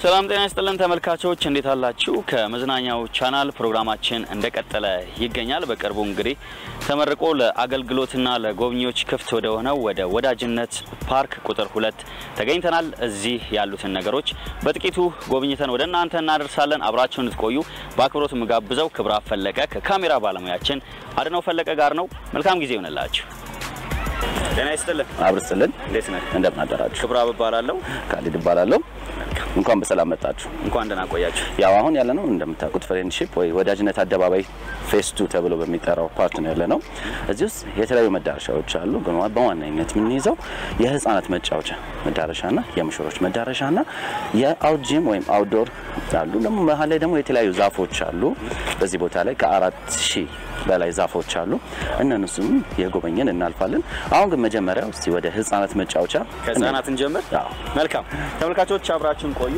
ሰላም ጤና ይስጥልን ተመልካቾች፣ እንዴት አላችሁ? ከመዝናኛው ቻናል ፕሮግራማችን እንደቀጠለ ይገኛል። በቅርቡ እንግዲህ ተመርቆ ለአገልግሎትና ለጎብኚዎች ክፍት ወደ ሆነው ወደ ወዳጅነት ፓርክ ቁጥር ሁለት ተገኝተናል። እዚህ ያሉትን ነገሮች በጥቂቱ ጎብኝተን ወደ እናንተ እናደርሳለን። አብራችሁን እንድትቆዩ በአክብሮት የምጋብዘው ክብራት ፈለቀ ከካሜራ ባለሙያችን አድነው ፈለቀ ጋር ነው። መልካም ጊዜ ይሆንላችሁ። ጤና ይስጥልን። አብርስልን እንዴት ነህ? እንደምን አደራችሁ? ክብራብ እባላለሁ። ካሊድ እባላለሁ። እንኳን በሰላም መጣችሁ። እንኳን ደህና ቆያችሁ። ያው አሁን ያለ ነው እንደምታውቁት ፍሬንድሺፕ ወይ ወዳጅነት አደባባይ ፌስቱ ተብሎ በሚጠራው ፓርት ነው ያለ ነው። እዚህ ውስጥ የተለያዩ መዳረሻዎች አሉ። ግን በዋነኝነት የምንይዘው የህፃናት መጫወቻ መዳረሻና የምሽሮች መዳረሻና የአውት ጂም ወይም አውትዶር አሉ። ደግሞ መሀል ላይ ደግሞ የተለያዩ ዛፎች አሉ። በዚህ ቦታ ላይ ከአራት ሺህ በላይ ዛፎች አሉ። እነሱም የጎበኘን እናልፋለን። አሁን ግን መጀመሪያ እስቲ ወደ ህፃናት መጫወቻ ከህፃናት እንጀምር። አዎ። መልካም ተመልካቾች አብራችሁን ቆዩ።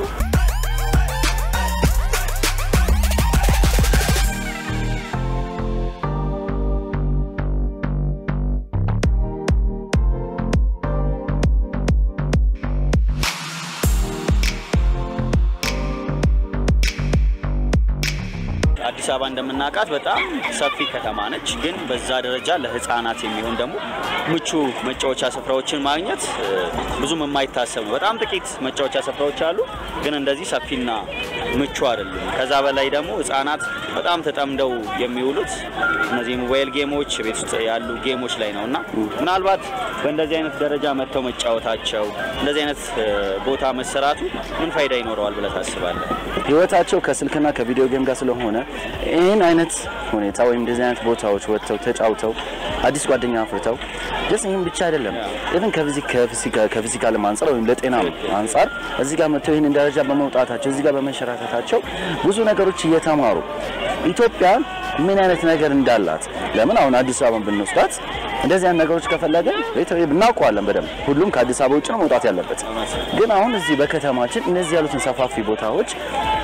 አዲስ አበባ እንደምናውቃት በጣም ሰፊ ከተማ ነች። ግን በዛ ደረጃ ለህፃናት የሚሆን ደግሞ ምቹ መጫወቻ ስፍራዎችን ማግኘት እ፣ ብዙም የማይታሰብ ነው። በጣም ጥቂት መጫወቻ ስፍራዎች አሉ፣ ግን እንደዚህ ሰፊና ምቹ አይደሉም። ከዛ በላይ ደግሞ ህፃናት በጣም ተጠምደው የሚውሉት እነዚህ ሞባይል ጌሞች፣ ቤት ውስጥ ያሉ ጌሞች ላይ ነው እና ምናልባት በእንደዚህ አይነት ደረጃ መጥተው መጫወታቸው እንደዚህ አይነት እ፣ ቦታ መሰራቱ ምን ፋይዳ ይኖረዋል ብለህ ታስባለህ? ህይወታቸው ከስልክና ከቪዲዮ ጌም ጋር ስለሆነ ይህን አይነት ሁኔታ ወይም እንደዚህ አይነት ቦታዎች ወጥተው ተጫውተው አዲስ ጓደኛ አፍርተው ደስ ይህን ብቻ አይደለም ኢቭን ከፊዚካልም አንጻር ወይም ለጤና አንጻር እዚህ ጋር መጥተው ይህንን ደረጃ በመውጣታቸው እዚህ ጋር በመንሸራተታቸው ብዙ ነገሮች እየተማሩ ኢትዮጵያ ምን አይነት ነገር እንዳላት ለምን አሁን አዲስ አበባን ብንወስዳት እንደዚህ አይነት ነገሮች ከፈለገን ቤተሰብ እናውቀዋለን በደንብ ሁሉም ከአዲስ አበባ ውጭ ነው መውጣት ያለበት ግን አሁን እዚህ በከተማችን እነዚህ ያሉትን ሰፋፊ ቦታዎች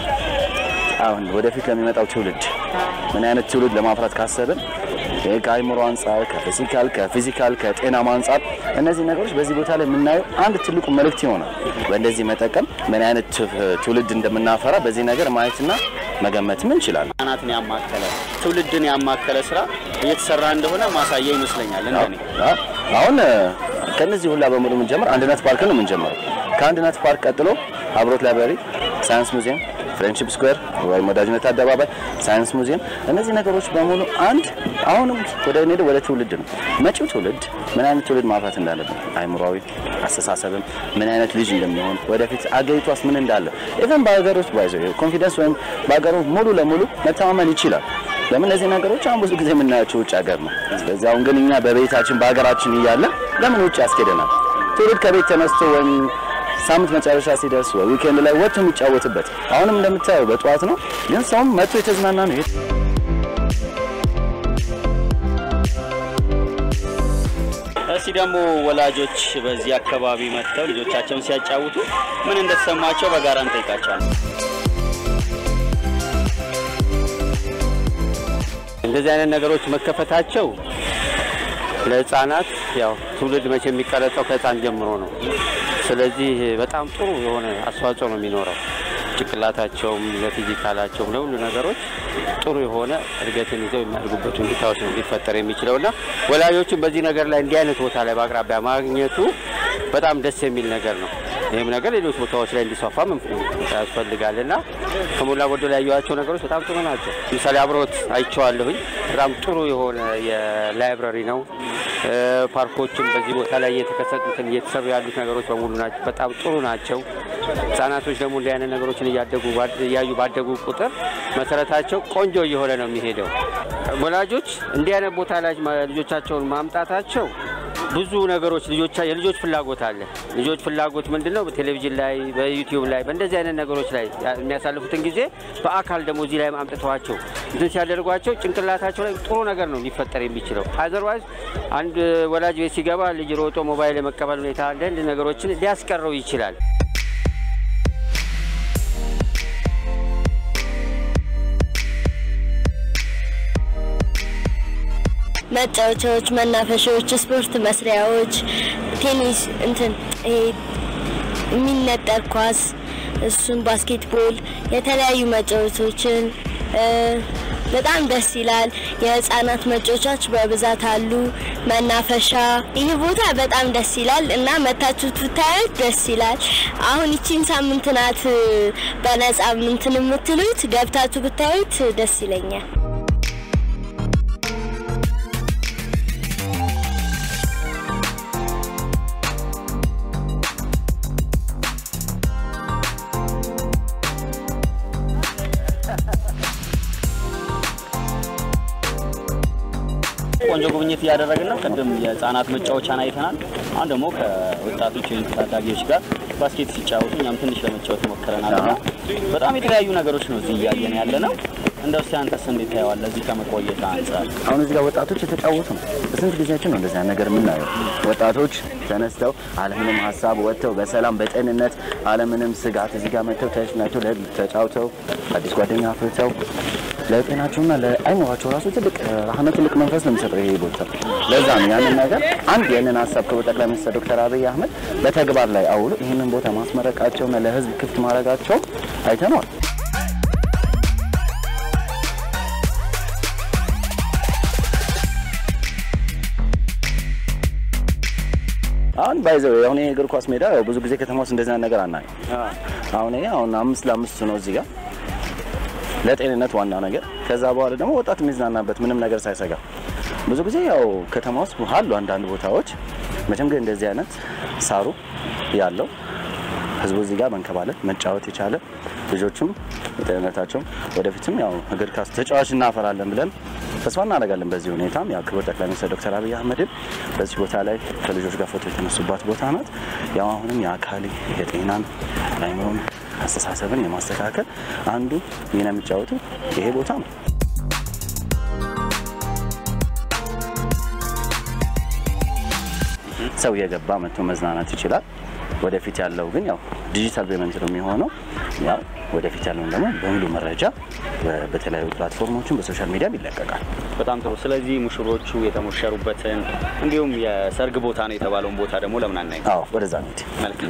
አሁን ወደፊት ለሚመጣው ትውልድ ምን አይነት ትውልድ ለማፍራት ካሰብን ይሄ ከአይምሮ አንጻር ከፊዚካል ከፊዚካል ከጤናም አንጻር እነዚህ ነገሮች በዚህ ቦታ ላይ የምናየው አንድ ትልቁ መልእክት ይሆናል። በእንደዚህ መጠቀም ምን አይነት ትውልድ እንደምናፈራ በዚህ ነገር ማየትና መገመትም እንችላለን። ህጻናትን ያማከለ ትውልድን ያማከለ ስራ እየተሰራ እንደሆነ ማሳያ ይመስለኛል። እንደኔ አዎ። አሁን ከነዚህ ሁላ በሙሉ የምንጀምር አንድነት ፓርክ ነው የምንጀምረው። ከአንድነት ፓርክ ቀጥሎ አብሮት ላይብራሪ፣ ሳይንስ ሙዚየም፣ ፍሬንድሺፕ ስኩዌር ወይም ወዳጅነት አደባባይ፣ ሳይንስ ሙዚየም እነዚህ ነገሮች በሙሉ አንድ አሁንም ወደ ሄደ ወደ ትውልድ ነው። መጪው ትውልድ ምን አይነት ትውልድ ማፍራት እንዳለብን አይምሯዊ አስተሳሰብም ምን አይነት ልጅ እንደሚሆን ወደፊት አገሪቷስ ምን እንዳለ ኢቨን በሀገር ውስጥ ባይዘ ኮንፊደንስ ወይም በሀገር ውስጥ ሙሉ ለሙሉ መተማመን ይችላል። ለምን እነዚህ ነገሮች አሁን ብዙ ጊዜ የምናያቸው ውጭ ሀገር ነው። ስለዚህ አሁን ግን እኛ በቤታችን በሀገራችን እያለ ለምን ውጭ ያስኬደናል? ትውልድ ከቤት ተነስቶ ወይም ሳምንት መጨረሻ ሲደርስ ወይ ዊኬንድ ላይ ወጥቶ የሚጫወትበት አሁንም እንደምታየው በጠዋት ነው፣ ግን ሰውም መጥቶ የተዝናና ነው። እስቲ ደግሞ ወላጆች በዚህ አካባቢ መጥተው ልጆቻቸውን ሲያጫውቱ ምን እንደተሰማቸው በጋራ እንጠይቃቸዋለን። እንደዚህ አይነት ነገሮች መከፈታቸው ለህፃናት ያው ትውልድ መቼ የሚቀረጸው ከህፃን ጀምሮ ነው። ስለዚህ በጣም ጥሩ የሆነ አስተዋጽኦ ነው የሚኖረው። ጭንቅላታቸውም፣ ለፊዚካላቸውም፣ ለሁሉ ነገሮች ጥሩ የሆነ እድገትን ይዘው የሚያድጉበት ሁኔታዎች ነው ሊፈጠር የሚችለው እና ወላጆችን በዚህ ነገር ላይ እንዲህ አይነት ቦታ ላይ በአቅራቢያ ማግኘቱ በጣም ደስ የሚል ነገር ነው። ይህም ነገር ሌሎች ቦታዎች ላይ እንዲስፋፋም ያስፈልጋል እና ከሞላ ጎደል ያየኋቸው ነገሮች በጣም ጥሩ ናቸው። ለምሳሌ አብሮት አይቼዋለሁኝ። በጣም ጥሩ የሆነ የላይብረሪ ነው። እ፣ ፓርኮችም በዚህ ቦታ ላይ እየተከሰቱትን እየተሰሩ ያሉት ነገሮች በሙሉ ናቸው በጣም ጥሩ ናቸው። ህጻናቶች ደግሞ እንዲህ አይነት ነገሮችን እያደጉ እያዩ ባደጉ ቁጥር መሰረታቸው ቆንጆ እየሆነ ነው የሚሄደው። ወላጆች እንዲህ አይነት ቦታ ላይ ልጆቻቸውን ማምጣታቸው ብዙ ነገሮች ልጆቻ የልጆች ፍላጎት አለ። ልጆች ፍላጎት ምንድን ነው? በቴሌቪዥን ላይ፣ በዩቲዩብ ላይ፣ በእንደዚህ አይነት ነገሮች ላይ የሚያሳልፉትን ጊዜ በአካል ደግሞ እዚህ ላይ አምጥተዋቸው እንትን ሲያደርጓቸው ጭንቅላታቸው ላይ ጥሩ ነገር ነው ሊፈጠር የሚችለው። አዘርዋይዝ አንድ ወላጅ ቤት ሲገባ ልጅ ሮጦ ሞባይል የመቀበል ሁኔታ አንዳንድ ነገሮችን ሊያስቀረው ይችላል። መጫወቻዎች፣ መናፈሻዎች፣ ስፖርት መስሪያዎች፣ ቴኒስ እንትን ይሄ የሚነጠር ኳስ እሱም ባስኬትቦል፣ የተለያዩ መጫወቶችን እ፣ በጣም ደስ ይላል። የህፃናት መጫወቻዎች በብዛት አሉ። መናፈሻ፣ ይህ ቦታ በጣም ደስ ይላል እና መታችሁ ብታዩት ደስ ይላል። አሁን ይቺን ሳምንት ናት እ፣ በነጻ ምንትን የምትሉት ገብታችሁ ብታዩት ደስ ይለኛል። ቆንጆ ጉብኝት እያደረግን ነው። ቅድም የህፃናት መጫወቻን አይተናል። አሁን ደግሞ ከወጣቶች ወይም ታዳጊዎች ጋር ባስኬት ሲጫወቱ እኛም ትንሽ ለመጫወት ሞክረናል እና በጣም የተለያዩ ነገሮች ነው እዚህ እያየን ያለ ነው። እንደው እስኪ አንተስ እንዴት ታየዋለህ እዚህ ከመቆየት አንጻር? አሁን እዚህ ጋር ወጣቶች የተጫወቱ ነው። በስንት ጊዜያችን ነው እንደዚህ አይነት ነገር የምናየው? ወጣቶች ተነስተው አለምንም ሀሳብ ወጥተው በሰላም በጤንነት አለምንም ስጋት እዚህ ጋር መጥተው ተዝናንተው ለ- ተጫውተው አዲስ ጓደኛ አፍርተው ለጤናቸውና ለአይምሯቸው ራሱ ትልቅ ራህመት ትልቅ መንፈስ ነው የሚሰጠው ይሄ ቦታ። ለዛ ነው ያንን ነገር አንድ ያንን ሀሳብ ክቡር ጠቅላይ ሚኒስትር ዶክተር አብይ አህመድ በተግባር ላይ አውሎ ይህንን ቦታ ማስመረቃቸውና ለህዝብ ክፍት ማድረጋቸው አይተነዋል። አሁን ባይዘው አሁን ይሄ እግር ኳስ ሜዳ ያው ብዙ ጊዜ ከተማ ውስጥ እንደዚህ አይነት ነገር አናይም። አሁን ይሄ አሁን አምስት ለአምስት ነው እዚህ ጋር ለጤንነት ዋና ነገር። ከዛ በኋላ ደግሞ ወጣት የሚዝናናበት ምንም ነገር ሳይሰጋ ብዙ ጊዜ ያው ከተማ ውስጥ አሉ አንዳንድ ቦታዎች መቼም ግን እንደዚህ አይነት ሳሩ ያለው ህዝቡ እዚህ ጋር መንከባለል መጫወት የቻለ ልጆችም ጤንነታቸውም ወደፊትም ያው እግር ኳስ ተጫዋች እናፈራለን ብለን ተስፋ እናደርጋለን። በዚህ ሁኔታም ያው ክቡር ጠቅላይ ሚኒስትር ዶክተር አብይ አህመድም በዚህ ቦታ ላይ ከልጆች ጋር ፎቶ የተነሱባት ቦታ ናት። ያው አሁንም የአካል የጤናን የአይምሮን አስተሳሰብን የማስተካከል አንዱ ሚና የሚጫወቱ ይሄ ቦታ ነው። ሰው የገባ መጥቶ መዝናናት ይችላል። ወደፊት ያለው ግን ያው ዲጂታል ፔመንት ነው የሚሆነው። ያው ወደፊት ያለውን ደግሞ በሙሉ መረጃ በ- በተለያዩ ፕላትፎርሞችን በሶሻል ሚዲያም ይለቀቃል። በጣም ጥሩ። ስለዚህ ሙሽሮቹ የተሞሸሩበትን እንዲሁም የሰርግ ቦታ ነው የተባለውን ቦታ ደግሞ ለምን አናይ? አዎ ወደዛ ነው መልካም።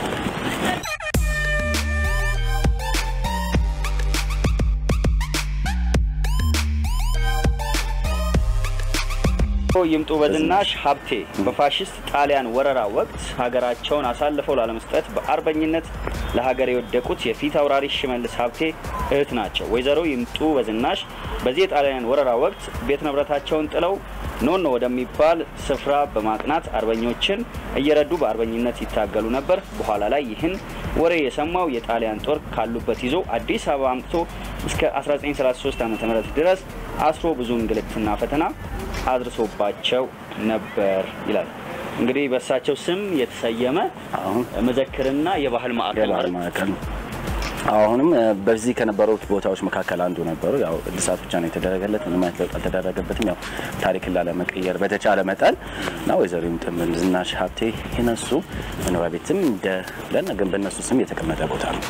ይምጡ በዝናሽ ሀብቴ በፋሽስት ጣሊያን ወረራ ወቅት ሀገራቸውን አሳልፈው ላለመስጠት በአርበኝነት ለሀገር የወደቁት የፊት አውራሪ ሽመልስ ሀብቴ እህት ናቸው። ወይዘሮ ይምጡ በዝናሽ በዚህ የጣሊያን ወረራ ወቅት ቤት ንብረታቸውን ጥለው ኖኖ ወደሚባል ስፍራ በማቅናት አርበኞችን እየረዱ በአርበኝነት ይታገሉ ነበር። በኋላ ላይ ይህን ወሬ የሰማው የጣሊያን ጦር ካሉበት ይዞ አዲስ አበባ አምጥቶ እስከ 1933 ዓ ም ድረስ አስሮ ብዙ እንግልትና ፈተና አድርሶባቸው ነበር ይላል። እንግዲህ በእሳቸው ስም የተሰየመ አሁን መዘክርና የባህል ማዕከል የባህል ማለት ነው። ማዕከል ነው። አሁንም እ፣ በዚህ ከነበሩት ቦታዎች መካከል አንዱ ነበሩ። ያው እድሳት ብቻ ነው የተደረገለት፣ ምንም አይነት ለውጥ አልተደረገበትም። ያው ታሪክን ላለመቀየር በተቻለ መጠን እና ወይዘሮ ይምጡ ዝናሽ ሀብቴ የነሱ መኖሪያ ቤትም እንደ ለና ግን በእነሱ ስም የተቀመጠ ቦታ ነው።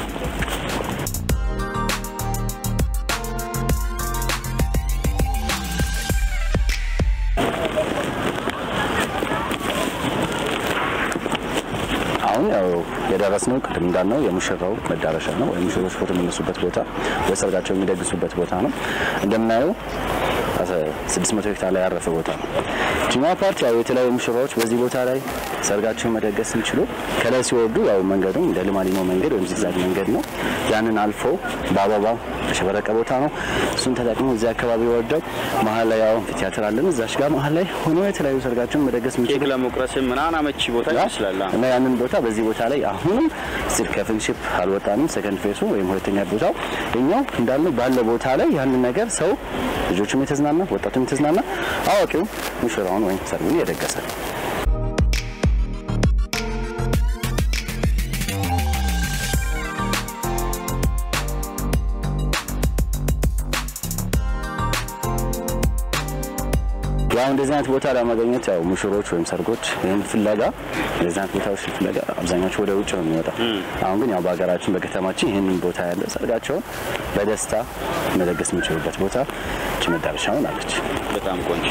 አሁን ያው የደረስነው ቅድም እንዳልነው የሙሽራው መዳረሻ ነው፣ ወይም ሙሽሮች ፎቶ የሚነሱበት ቦታ ወይ ሰርጋቸው የሚደግሱበት ቦታ ነው። እንደምናየው 600 ሄክታር ላይ ያረፈ ቦታ ነው። ጅማ ፓርት ያው የተለያዩ ሙሽራዎች በዚህ ቦታ ላይ ሰርጋቸውን መደገስ ሲችሉ ከላይ ሲወርዱ ያው መንገዱም እንደ ልማሊሞ መንገድ ወይም ዚግዛግ መንገድ ነው። ያንን አልፎ በአበባ የተሸበረቀ ቦታ ነው። እሱን ተጠቅሞ እዚህ አካባቢ ወርደው መሀል ላይ ያው ቲያትር አለን እዛች ጋር መሀል ላይ ሆኖ የተለያዩ ሰርጋቸውን መደገስ የሚችሉ ኬክ ለመቁረስም ምናምን አመቺ ቦታ ይመስላል። እና ያንን ቦታ በዚህ ቦታ ላይ አሁንም ስል ከፍንሽፕ አልወጣንም። ሰከንድ ፌሱ ወይም ሁለተኛ ቦታው እኛው እንዳልነው ባለ ቦታ ላይ ያንን ነገር ሰው ልጆቹም የተዝናና ወጣቱም የተዝናና አዋቂው ሙሽራውን ወይም ሰርጉን እየደገሰ ነው። ያው እንደዚህ አይነት ቦታ ለማግኘት ያው ሙሽሮች ወይም ሰርጎች ይህን ፍለጋ እንደዚህ አይነት ቦታዎች ፍለጋ አብዛኛዎቹ ወደ ውጭ ነው የሚወጣው። አሁን ግን ያው በሀገራችን በከተማችን ይህንን ቦታ ያለ ሰርጋቸውን በደስታ መደገስ የሚችሉበት ቦታ እች መዳረሻ ሆናለች። በጣም ቆንጆ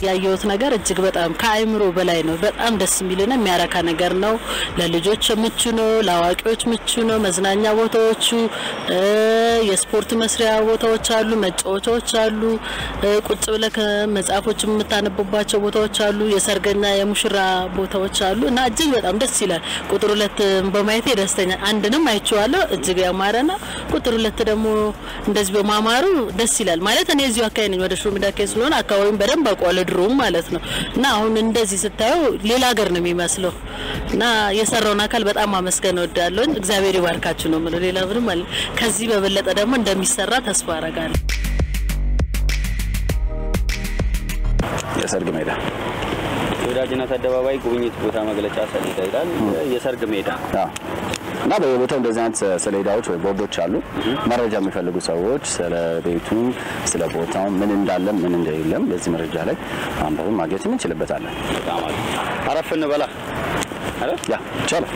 ያየሁት ነገር እጅግ በጣም ከአእምሮ በላይ ነው። በጣም ደስ የሚልና የሚያረካ ነገር ነው። ለልጆች ምቹ ነው፣ ለአዋቂዎች ምቹ ነው። መዝናኛ ቦታዎቹ እ፣ የስፖርት መስሪያ ቦታዎች አሉ፣ መጫወቻዎች አሉ፣ እ፣ ቁጭ ብለህ ከመጽሐፎች የምታነብባቸው ቦታዎች አሉ፣ የሰርገኛ የሙሽራ ቦታዎች አሉ እና እጅግ በጣም ደስ ይላል። ቁጥር ሁለት በማየቴ ደስተኛ አንድንም አይቼዋለሁ። እጅግ ያማረ ነው። ቁጥር ሁለት ደግሞ እንደዚህ በማማሩ ደስ ይላል። ማለት እኔ እዚሁ አካባቢ ነኝ፣ ወደ ሹምዳ አካባቢ ስለሆነ አካባቢውን በደንብ አውቀዋለሁ ድሮም ማለት ነው እና አሁን እንደዚህ ስታየው ሌላ ሀገር ነው የሚመስለው እና የሰራውን አካል በጣም ማመስገን እወዳለሁ። እግዚአብሔር ይባርካችሁ ነው የምለው። ሌላ ምንም አለ። ከዚህ በበለጠ ደግሞ እንደሚሰራ ተስፋ አረጋለሁ። የሰርግ ሜዳ የወዳጅነት አደባባይ ጉብኝት ቦታ መግለጫ ሰሌዳ ይላል። የሰርግ ሜዳ አዎ። እና በየቦታው እንደዚህ አይነት ሰሌዳዎች ወይ ቦርዶች አሉ። መረጃ የሚፈልጉ ሰዎች ስለ ቤቱ፣ ስለ ቦታው ምን እንዳለ ምን እንደሌለም በዚህ መረጃ ላይ አንበብን ማግኘት እንችልበታለን። በጣም አለ። አረፍ እንበላ አይደል? ያ ይቻላል።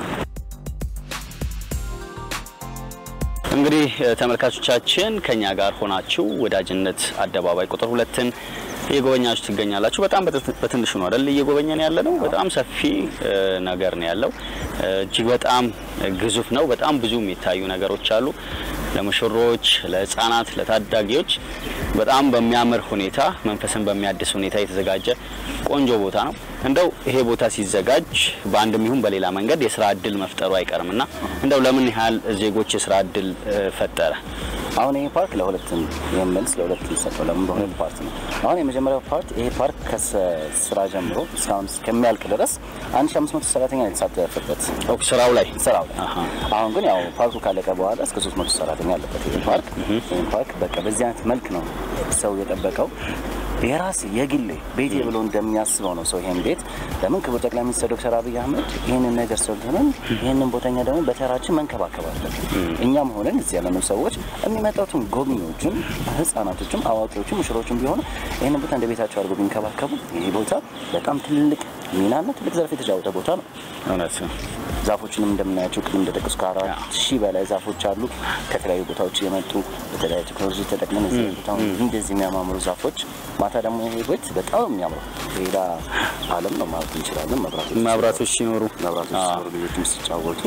እንግዲህ እ፣ ተመልካቾቻችን ከኛ ጋር ሆናችሁ ወዳጅነት አደባባይ ቁጥር ሁለትን እየጎበኛችሁ ትገኛላችሁ። በጣም በት- በትንሹ ነው አይደል እየጎበኘን ያለ ነው። በጣም ሰፊ እ፣ ነገር ነው ያለው። እ፣ እጅግ በጣም ግዙፍ ነው። በጣም ብዙ የሚታዩ ነገሮች አሉ። ለሙሽሮች፣ ለሕፃናት፣ ለታዳጊዎች በጣም በሚያምር ሁኔታ መንፈስን በሚያድስ ሁኔታ የተዘጋጀ ቆንጆ ቦታ ነው። እንደው ይሄ ቦታ ሲዘጋጅ በአንድም ይሁን በሌላ መንገድ የስራ እድል መፍጠሩ አይቀርም እና እንደው ለምን ያህል ዜጎች የስራ እድል እ፣ ፈጠረ? አሁን ይሄ ፓርክ ለሁለትም ይህም መልስ ለሁለት ሊሰጠው ለምን በሁለት ፓርት ነው። አሁን የመጀመሪያው ፓርት ይሄ ፓርክ ከስራ ጀምሮ እስካሁን እስከሚያልቅ ድረስ 1500 ሰራተኛ ነው የተሳተፈበት ኦክ ስራው ላይ ስራው ላይ። አሃ። አሁን ግን ያው ፓርኩ ካለቀ በኋላ እስከ 300 ሰራተኛ ያለበት ይሄ ፓርክ ይሄ ፓርክ በቃ በዚህ አይነት መልክ ነው ሰው የጠበቀው። የራስ የግሌ ቤቴ ብሎ እንደሚያስበው ነው ሰው ይሄን ቤት ለምን ክቡር ጠቅላይ ሚኒስትር ዶክተር አብይ አህመድ ይህንን ነገር ሰልጥነን ይህንን ቦተኛ ደግሞ በተራችን መንከባከብ አለብን። እኛም ሆነን እዚህ ያለነው ሰዎች የሚመጣቱን ጎብኚዎቹም ህጻናቶችም አዋቂዎችም ሙሽሮችም ቢሆኑ ይህንን ቦታ እንደ ቤታቸው አድርገው ቢንከባከቡ ይህ ቦታ በጣም ትልቅ ሚናና ትልቅ ዘርፍ የተጫወተ ቦታ ነው። እውነት ነው። ዛፎችንም እንደምናያቸው ቅድም እንደጠቀሱ ከአራት ሺህ በላይ ዛፎች አሉ። ከተለያዩ ቦታዎች የመጡ በተለያዩ ቴክኖሎጂ ተጠቅመን እዚህ ቦታውን እንደዚህ የሚያማምሩ ዛፎች ማታ ደግሞ ይሄ ቤት በጣም የሚያምሩ ሌላ ዓለም ነው ማለት እንችላለን። መብራቶች መብራቶች ሲኖሩ መብራቶች አዎ። ሲኖሩ ልጆችም ሲጫወቱ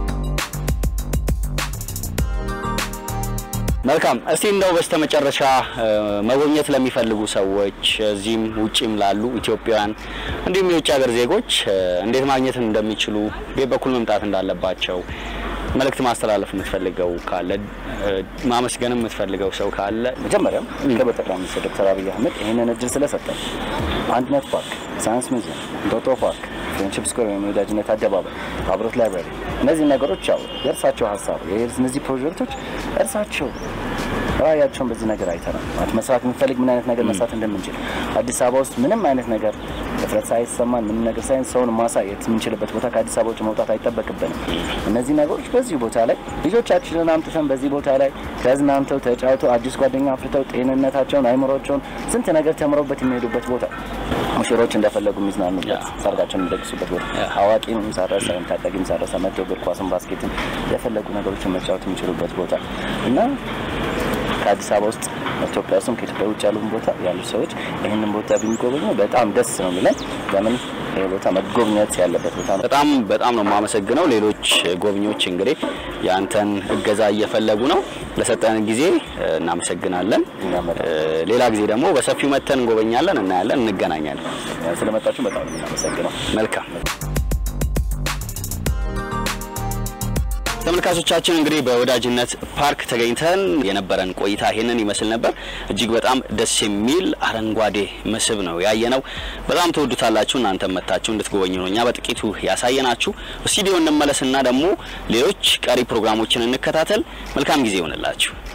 መልካም። እስቲ እንደው በስተመጨረሻ እ፣ መጎብኘት ለሚፈልጉ ሰዎች እዚህም ውጭም ላሉ ኢትዮጵያውያን እንዲሁም የውጭ ሀገር ዜጎች እ፣ እንዴት ማግኘት እንደሚችሉ ቤት በኩል መምጣት እንዳለባቸው መልእክት ማስተላለፍ የምትፈልገው ካለ እ፣ ማመስገንም የምትፈልገው ሰው ካለ መጀመሪያም ክቡር ጠቅላይ ሚኒስትር ዶክተር አብይ አህመድ ይህንን እድል ስለሰጠን አንድነት ፓርክ፣ ሳይንስ ሙዚየም፣ እንጦጦ ፓርክ፣ ፍሬንድሺፕ ስኩዌር ወይም የወዳጅነት አደባባይ፣ አብሮት ላይብራሪ እነዚህ ነገሮች ያው የእርሳቸው ሀሳብ እነዚህ ፕሮጀክቶች እርሳቸው ራዕያቸውን በዚህ ነገር አይተናል። ማለት መስራት የምንፈልግ ምን አይነት ነገር መስራት እንደምንችል አዲስ አበባ ውስጥ ምንም አይነት ነገር እፍረት ሳይሰማን ምንም ነገር ሳይንስ ሰውን ማሳየት የምንችልበት ቦታ ከአዲስ አበባ ውጭ መውጣት አይጠበቅብንም። እነዚህ ነገሮች በዚሁ ቦታ ላይ ልጆቻችንን አምጥተን በዚህ ቦታ ላይ ተዝናንተው ተጫውተው አዲስ ጓደኛ አፍርተው ጤንነታቸውን አይምሮቸውን ስንት ነገር ተምረውበት የሚሄዱበት ቦታ ሙሽሮች እንደፈለጉ የሚዝናኑበት ሰርጋቸውን የሚደግሱበት ቦታ አዋቂም ሳረሰ ታዳጊም ሳረሰ መጥቶ እግር ኳስን ባስኬትን የፈለጉ ነገሮችን መጫወት የሚችሉበት ቦታ እና ከአዲስ አበባ ውስጥ ኢትዮጵያ ውስጥም ከኢትዮጵያ ውጭ ያሉን ቦታ ያሉ ሰዎች ይህንን ቦታ ቢጎበኙ በጣም ደስ ነው የሚለን። ለምን ይህ ቦታ መጎብኘት ያለበት ቦታ ነው። በጣም በጣም ነው የማመሰግነው። ሌሎች ጎብኚዎች እንግዲህ የአንተን እገዛ እየፈለጉ ነው። ለሰጠን ጊዜ እ፣ እናመሰግናለን። እኛም በጣም እ፣ ሌላ ጊዜ ደግሞ በሰፊው መተን እንጎበኛለን፣ እናያለን፣ እንገናኛለን። ስለመጣችሁ በጣም ነው የምናመሰግነው። መልካም ተመልካቾቻችን እንግዲህ በወዳጅነት ፓርክ ተገኝተን የነበረን ቆይታ ይሄንን ይመስል ነበር። እጅግ በጣም ደስ የሚል አረንጓዴ መስህብ ነው ያየነው። በጣም ትወዱታላችሁ። እናንተም መታችሁ እንድትጎበኙ ነው እኛ በጥቂቱ ያሳየናችሁ። ስቱዲዮ እንመለስና ደግሞ ሌሎች ቀሪ ፕሮግራሞችን እንከታተል። መልካም ጊዜ ይሆንላችሁ።